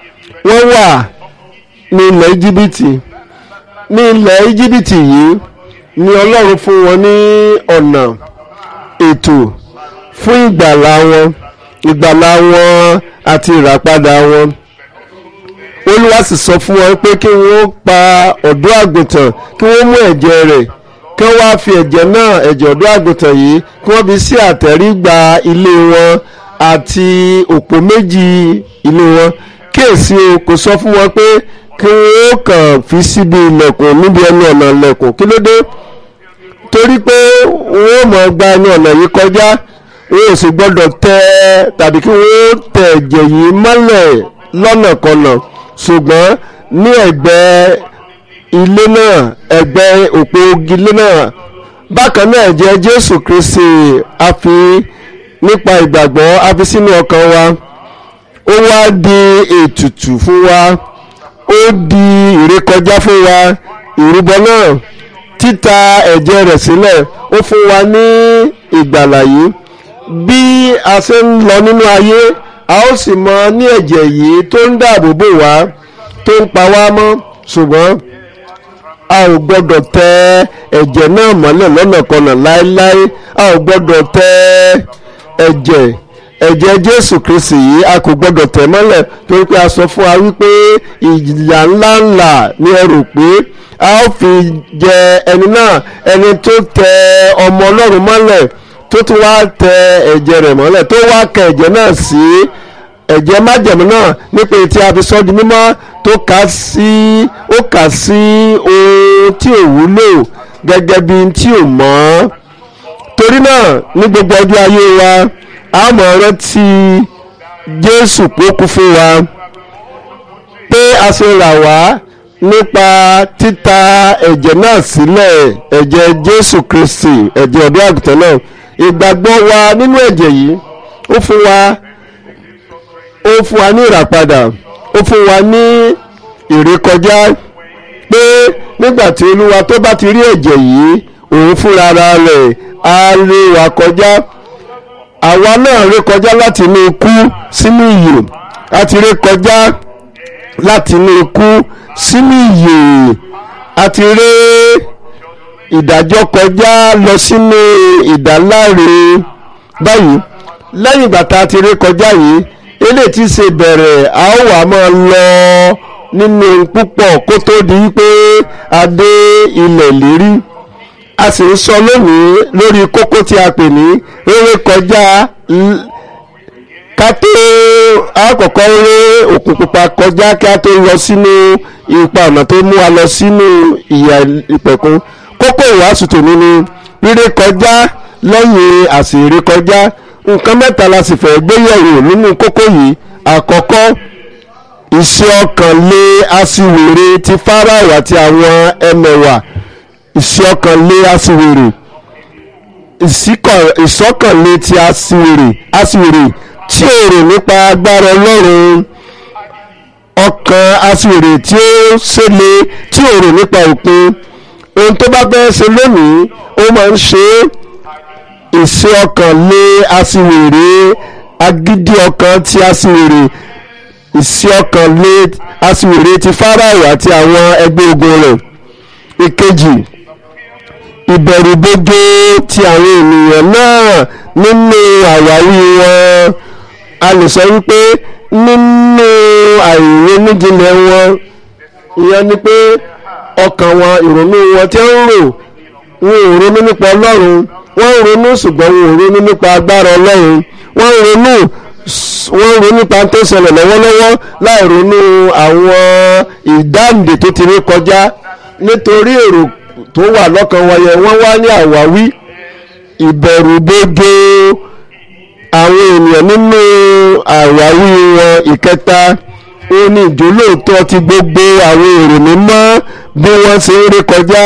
wọ́n wà ní ilẹ̀ íjíbítì ní ilẹ̀ íjíbítì yìí ni ọlọ́run fún wọn ní ọ̀nà ètò fún ìgbàlá wọn ìgbàlá wọn àti ìràpadà wọn olúwa sì sọ fún wọn pé kí wọ́n pa ọ̀dọ́ àgùntàn kí wọ́n mú ẹ̀jẹ̀ rẹ̀ kí wọ́n wá fi ẹ̀jẹ̀ náà ẹ̀jẹ̀ ọ̀dọ́ àgùntàn yìí kí wọ́n fi sí àtẹ̀rígbà ilé wọn àti òpó méjì ilé wọn kíyèsí o kò sọ fún wọn pé kí wọ́n kàn fi síbi ilẹ̀kùn níbi ẹnu ọ̀nà ilẹ̀kùn kí ló dé torí pé wọ́n mọ̀ gba ẹnu ọ̀nà yìí kọjá wọ́n ò sì gbọ́dọ̀ tẹ tàbí kí wọ́n tẹ ẹ̀jẹ̀ yìí mọ́lẹ̀ lọ́nàkọnà ṣùgbọ́n ní ẹ̀gbẹ́ ilé náà ẹ̀gbẹ́ òpó ilé náà bákan náà ẹ̀jẹ̀ Jésù Kristi a fi nípa ìgbàgbọ́ a fi sínú ọkàn wa ó wá di ètùtù fún wa ó di ìrékọjá fún wa ìrúbọ náà títa ẹ̀jẹ̀ rẹ̀ sílẹ̀ ó fún wa ní ìgbàlà yìí bí a ṣe ń lọ nínú ayé a ó sì mọ ní ẹ̀jẹ̀ yìí tó ń dáàbò bò wá tó ń pa wá mọ́ ṣùgbọ́n a ò gbọ́dọ̀ tẹ ẹ̀jẹ̀ náà mọ́lẹ̀ lọ́nàkọnà láéláé a ò gbọ́dọ̀ tẹ ẹ̀jẹ̀ ẹ̀jẹ̀ Jésù Kristi yìí a kò gbọ́dọ̀ tẹ̀ mọ́lẹ̀ torí pé a sọ fún wa wípé ìyà ńláńlá ni ẹ rò pé a ó fi jẹ ẹni náà ẹni tó tẹ ọmọ Ọlọ́run mọ́lẹ̀ tó tún wá tẹ ẹ̀jẹ̀ rẹ̀ mọ́lẹ̀ tó wá kẹ ẹ̀jẹ̀ náà sí ẹ̀jẹ̀ májẹ̀mú náà nípa tí a fi sọ di mímọ́ tó kà sí ó kà sí ohun tí ò wúlò gẹ́gẹ́ bí tí ò mọ́ torí náà ní gbogbo ọjọ́ ayé wa a mọ̀ rántí Jésù pé ó kú fún wa pé a ṣe rà wá nípa títa ẹ̀jẹ̀ náà sílẹ̀ ẹ̀jẹ̀ Jésù Kristi ẹ̀jẹ̀ ọ̀dọ́ àgùntàn náà ìgbàgbọ́ wa nínú ẹ̀jẹ̀ yìí ó fún wa ó fún wa ní ìràpadà ó fún wa ní ìrékọjá pé nígbà tí Olúwa tó bá ti rí ẹ̀jẹ̀ yìí òun fúnra rẹ̀ á lé wa kọjá àwa náà ré kọjá láti inú ikú sínú ìyè a ti ré kọjá láti inú ikú sínú ìyè a ti ré ìdájọ́ kọjá lọ sínú ìdáláre báyìí lẹ́yìn ìgbà tá a ti ré kọjá yìí eléyìí ti ṣe bẹ̀rẹ̀ a ó wà máa lọ nínú púpọ̀ kó tó di pé a dé ilẹ̀ lérí a sì ń sọ lónìí lórí kókó tí a pè ní rere kọjá ká tó àkọ́kọ́ ré òkun pupa kọjá kí a tó lọ sínú ipa ọ̀nà tó mú wa lọ sínú ìyà ìpẹ̀kun kókó ìwàásù tòní ni rere kọjá lẹ́yìn àsìrè kọjá nǹkan mẹ́ta la sì fẹ́ gbéyẹ̀wò nínú kókó yìí àkọ́kọ́ ìṣe ọkàn lé aṣiwèrè ti Fáráò àti àwọn ẹmẹ̀wà ìṣe ọkàn lé aṣiwèrè ìṣọ́kànlé ti aṣiwèrè aṣiwèrè tí ò rò nípa agbára Ọlọ́run ọkàn aṣiwèrè tí ó ṣẹlẹ̀ tí ò rò nípa òpin ohun tó bá fẹ́ ṣe lónìí ó máa ń ṣe ìṣe ọkàn lé aṣiwèrè agídí ọkàn ti aṣiwèrè ìṣe ọkàn lé aṣiwèrè ti Fáráò àti àwọn ẹgbẹ́ ogun rẹ̀ ìkejì ìbẹ̀rùbojo ti àwọn ènìyàn náà nínú àwáwí wọn a lè sọ wípé nínú àìrónújinlẹ̀ wọn ìyẹn ni pé ọkàn wọn ìrònú wọn tí ń rò wọn ò ronú nípa Ọlọ́run wọ́n ń ronú ṣùgbọ́n wọn ò ronú nípa agbára Ọlọ́run wọ́n ń ronú wọ́n ń ronú nípa tó ṣẹlẹ̀ lọ́wọ́lọ́wọ́ láì ronú àwọn ìdáǹdè tó ti rí kọjá nítorí èrò tó wà lọ́kàn wọn yẹn wọ́n wá ní àwáwí ìbẹ̀rùbojo àwọn ènìyàn nínú àwáwí wọn ìkẹta ó ní ìjólóòtọ́ ti gbogbo àwọn èrò mímọ́ bí wọ́n ṣe ń rí kọjá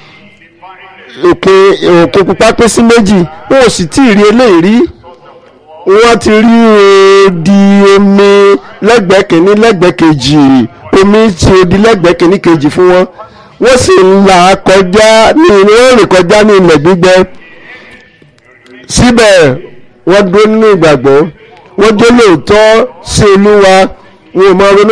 òkun pupa pín sí méjì wọn ò sì tí ì rí eléyìí rí wọ́n ti rí odi omi lẹ́gbẹ̀ẹ́ kìíní lẹ́gbẹ̀ẹ́ kejì omi ti odi lẹ́gbẹ̀ẹ́ kìíní kejì fún wọn wọ́n sì ń là kọjá ní wọ́n rìn kọjá ní ilẹ̀ gbígbẹ síbẹ̀ wọ́n dúró nínú ìgbàgbọ́ wọ́n dé lóòótọ́ sí olúwa wọn ò máa ronú